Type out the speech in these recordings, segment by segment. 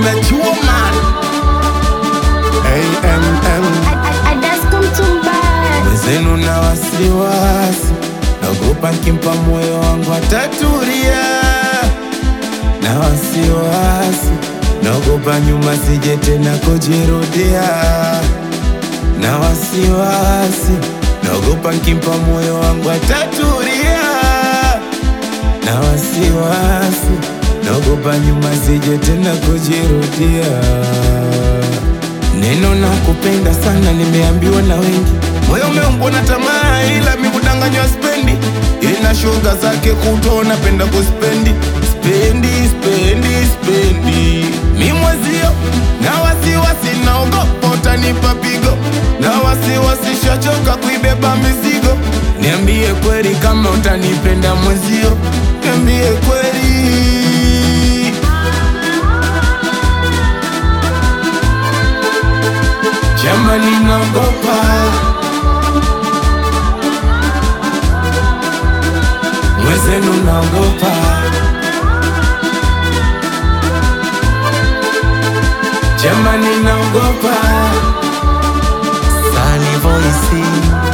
umechuma AMM mwenzenu na wasiwasi, naogopa nkimpa moyo wangu atatulia, na wasiwasi, naogopa nyuma sije tena kujirudia, na wasiwasi, naogopa nkimpa moyo wangu atatulia, na wasiwasi, naogopa nyuma sije tena kujirudia. Neno na kupenda sana nimeambiwa na wengi, moyo umeumbwa na tamaa, ila mi kudanganywa spendi. Ina shoga zake kuto napenda kuspendi spendi spendi spendi, mi mwezio na wasiwasi, naogopa utanipa pigo, na wasiwasi shachoka kuibeba mizigo. Niambie kweli kama utanipenda mwezio, niambie kweli Jamani, naogopa mwezenu, naogopa jamani, naogopa Sunny Voice,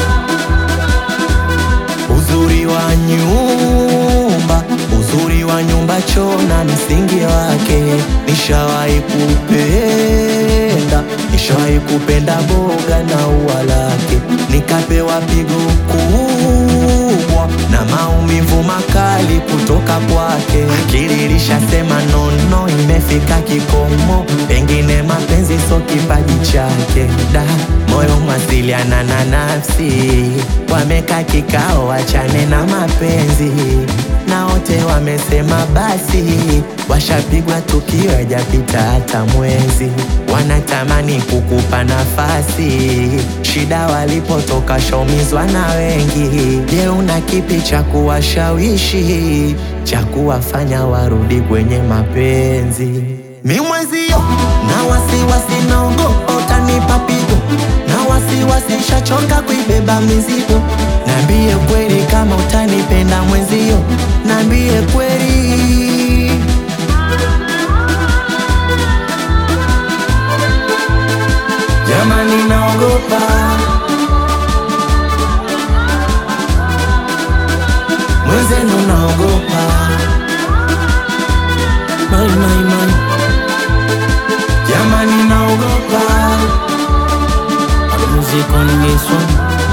uzuri wa nyumba, uzuri wa nyumba choo na msingi wake. Nishawahi kupenda, nishawahi kupenda boga na ua lake, nikapewa pigo kubwa na maumivu makali kutoka kwake. Akili ilishasema nono, imefika kikomo, pengine mapenzi so kipaji chake. Da, moyo mwasiliana na nafsi, wameka kikao, wachane na mapenzi na wote wamesema basi, washapigwa tukio hajapita hata mwezi, wanatamani kukupa nafasi. Shida walipotoka shaumizwa na wengi. Je, una kipi cha kuwashawishi cha kuwafanya warudi kwenye mapenzi? Mi mwezio na wasiwasi, naogopa utanipa pigo, na wasiwasi shachoka kuibeba mizigo. Nambie kweli kama utanipenda mwezio, nambie kweli. jamani, naogopa Mwenzenu naogopa mai mai mai, jamani, naogopa Music on this one.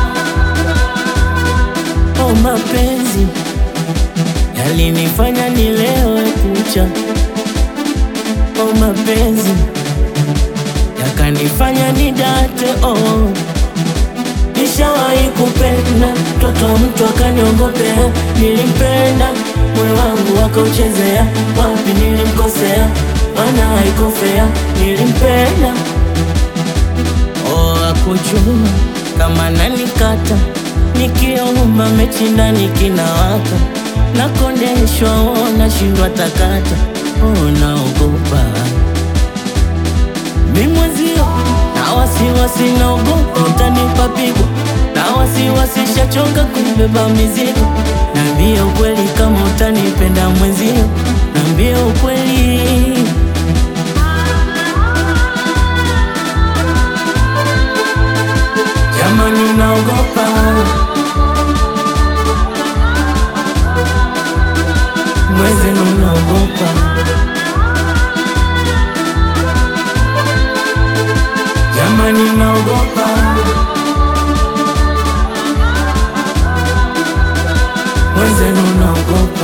Oh, mapenzi yalinifanya nilewe kucha. Oh, mapenzi yakanifanya nidate. Oh, nishawahi kupenda mtoto wa mtu akaniongopea. Nilimpenda moyo wangu akauchezea, wapi nilimkosea? Maana haikofea, nilimpenda Oh, akujua kama nanikata nikiomba mechi ndani kinawaka nakondeshwa, oh, nashindwa takata, oh, naogopa mi mwezio na wasiwasi, naogopa utanipa pigo na wasiwasi, shachoka kuibeba mizigo. Nambie ukweli kama utanipenda mwezio, nambie ukweli jamani, naogopa mwezenu, naogopa jamani, naogopa mwezenu, naogopa